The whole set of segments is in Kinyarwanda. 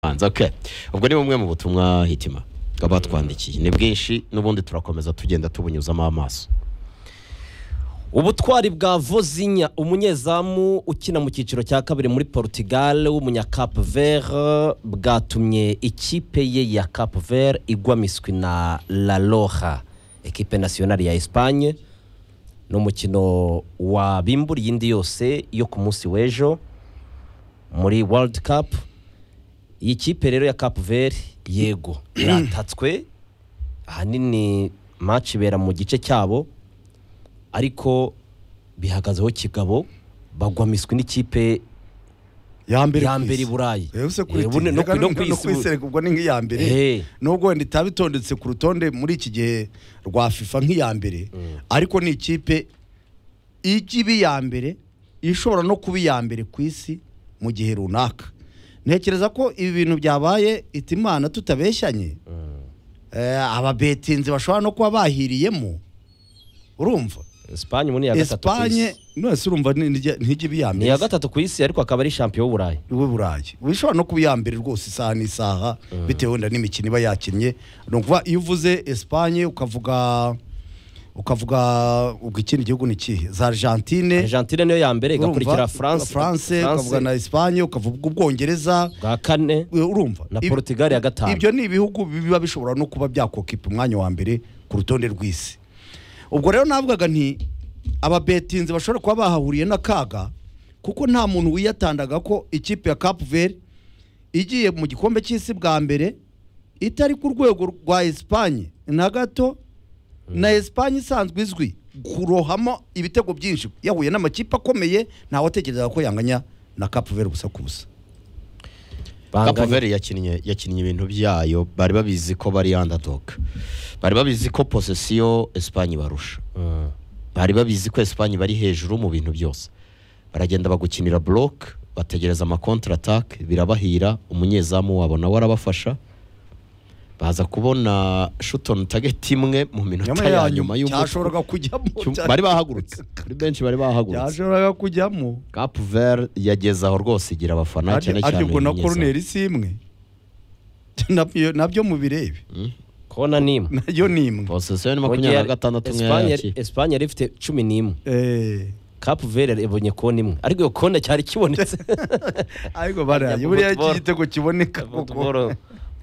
hanze okay ubwo ni bumwe mu butumwa hitima baba batwandikiye ni bwinshi n'ubundi turakomeza tugenda tubunyuzamo amaso ubutwari bwa vozinya umunyezamu ukina mu cyiciro cya kabiri muri portugal w'umunyakapu vere bwatumye ikipe ye ya kapu vere igwa miswi na la roja ekipe nasiyonari ya esipanye ni umukino wabimburiye indi yose yo ku munsi w'ejo muri world cup iyi kipe rero ya kapu vere yego iratatswe ahanini match ibera mu gice cyabo ariko bihagazeho kigabo bagwa miswi n'ikipe yambere ya mbere i burayi Yose Eh, kuri bune- ti- no reka ku- no no- ku no isi ku isi bu- reka ubwo ni nk'iya mbere Eh. nubwo wenda itaba itondetse ku rutonde muri iki gihe rwa FIFA nk'iya mbere ariko ni ikipe ijya iba iya mbere ishobora no kuba iya mbere ku isi mu gihe runaka ntekereza ko ibi bintu byabaye itimana tutabeshyanye Eh, ababetinzi bashobora no kuba bahiriyemo urumva esipanye muri iya gatatu ku esipanye isi nose urumva ni- nijya- ntijya iba iya ni mbere iya gatatu ku isi ariko akaba ari shampiyo w'uburayi w'iburayi bishobora no kuba iya mbere rwose isaha n'isaha bitewe wenda n'imikino iba yakinnye ni ukuvuga iyo uvuze esipanye ukavuga ukavuga ubwo ikindi gihugu ni ikihe za argentine argentine niyo ya mbere urumva, igakurikira france france ukavuga na esipanye ukavuga ubwongereza bwa kane we- urumva Na Ib- Portugal ya gatanu. ibyo ni ibihugu biba bishobora no kuba byakokipa umwanya wa mbere ku rutonde rw'isi ubwo rero navugaga nti ababetinzi bashobora kuba bahahuriye n'akaga kuko nta muntu wiyatandaga ko ikipe ya Cap Verde igiye mu gikombe cy'isi bwa mbere itari ku rwego rwa Espagne na gato na Espagne isanzwe izwi kurohamo ibitego byinshi yahuye n'amakipe akomeye ntawatekerezaga ko yanganya na Cap Verde gusa ku busa kapu banganya veri yakinnye yakinnye ibintu byayo bari babizi ko bari andadoga bari babizi ko posesiyo esipanye barusha Mm. bari babizi ko esipanye bari hejuru mu bintu byose baragenda bagukinira buroke bategereza amakontra atake birabahira umunyezamu wabo nawe arabafasha baza kubona shutoni tageti imwe mu minota ya nyuma y'umuco cyashoboraga kujyamo bari bahagurutse kuri benshi bari bahagurutse cyashoboraga kujyamo kapu veri yageze aho rwose igira abafana cyane cyane arya ubwo na umunyezamu. koroneri si imwe Nabyo- nabyo mu birebe kona n'imwe nayo ni imwe posesiyo ni makumyabiri na gatandatu Espanye- nk'ayakira Espanye yari ifite cumi n'imwe Eh, kapu vere ibonye kona imwe ariko iyo kona cyari kibonetse ariko baraye Ajya mu buriya football. iki gitego kiboneka kuko futuboro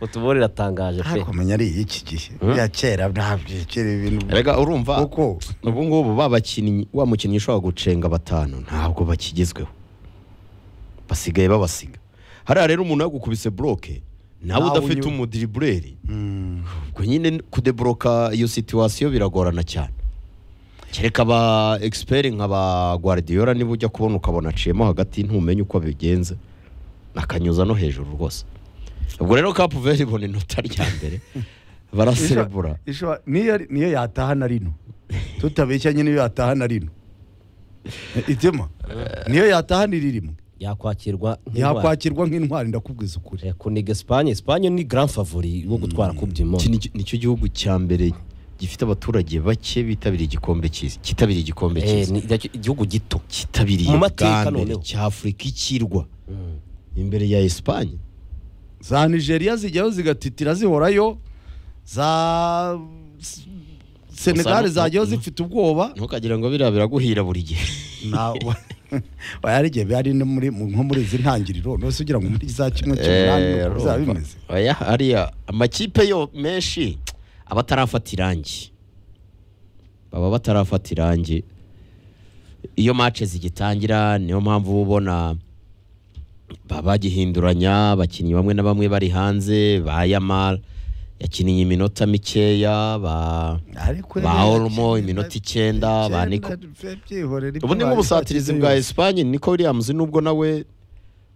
futuboro iratangaje pe ariko menya ari iki gihe ya kera ntabyekera ibintu rega urumva kuko ubu ngubu ba bakinnyi wa mukinnyi ushobora gucenga batanu ntabwo bakigezweho basigaye babasiga hariya rero umuntu yagukubise buroke nawe Nawe udafite unyura. umudiribureri mm, ubwo nyine kudeboroka iyo situwasiyo biragorana cyane kereka aba egisiperi nka ba guardiola niba ujya kubona ukabona aciyemo hagati ntumenye uko bigenze nakanyuza no hejuru rwose ubwo rero kapu veri ibona inota rya mbere baraserebura isho- isho- niyo ari- niyo yataha na rino tutabeshyanye niyo yataha na rino itima niyo yataha ni rimwe yakwakirwa nk'indwara yakwakirwa nk'intwari ndakubwiza ukuri Eh, kuniga esipanye esipanye ni grand favori wo gutwara coupe du Iki monde ni- nicyo gihugu cya mbere gifite abaturage bake bitabiriye igikombe cy'isi kitabiriye igikombe Eh, cy'isi ni icyo- igihugu gito kitabiriye mu mateka bwa mbere noneho. cy'afurika ikirwa imbere ya esipanye za nigeria zijyayo zigatitira zihorayo za S- senegali Gusa no- zajyayo zifite ubwoba ntukagira ngo biriya biraguhira buri gihe ntabwo hari igihe bari no muri- mu- nko muri izi ntangiriro nose ugira ngo muri za kimwe cy'umunani Eh, nuko bizaba urumva. bimeze Oya, hariya amakipe yo menshi aba atarafata irangi baba batarafata irangi iyo mace zigitangira niyo mpamvu uba ubona baba bagihinduranya abakinnyi bamwe na bamwe bari hanze ba yamara yakiniye iminota mikeya ba ariko ba Olmo, iminota icyenda, ba Nico. ubu ni nk'ubusatirizi bwa esipanye niko williams nubwo nawe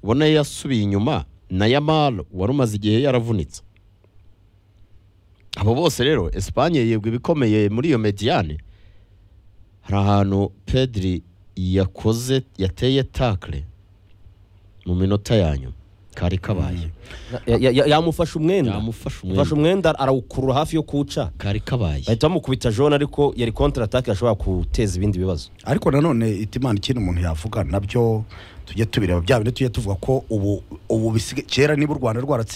ubona yasubiye inyuma na yamar wari umaze igihe yaravunitse abo bose rero esipanye yego ibikomeye muri iyo mediyane hari ahantu pedri yakoze yateye takle mu minota ya nyuma kari kabaye Ya- ya- ya- yamufashe umwenda Yamufashe umwenda. Yamufashe umwenda arawukurura hafi yo kuwuca kari kabaye bahita bamukubita jone ariko yari kontra atake yashobora guteza ibindi bibazo ariko nanone itimana ikindi umuntu yavuga nabyo tujye tubireba bya bindi tujye tuvuga ko ubu ubu bisigaye kera niba u rwanda rwaratsindiye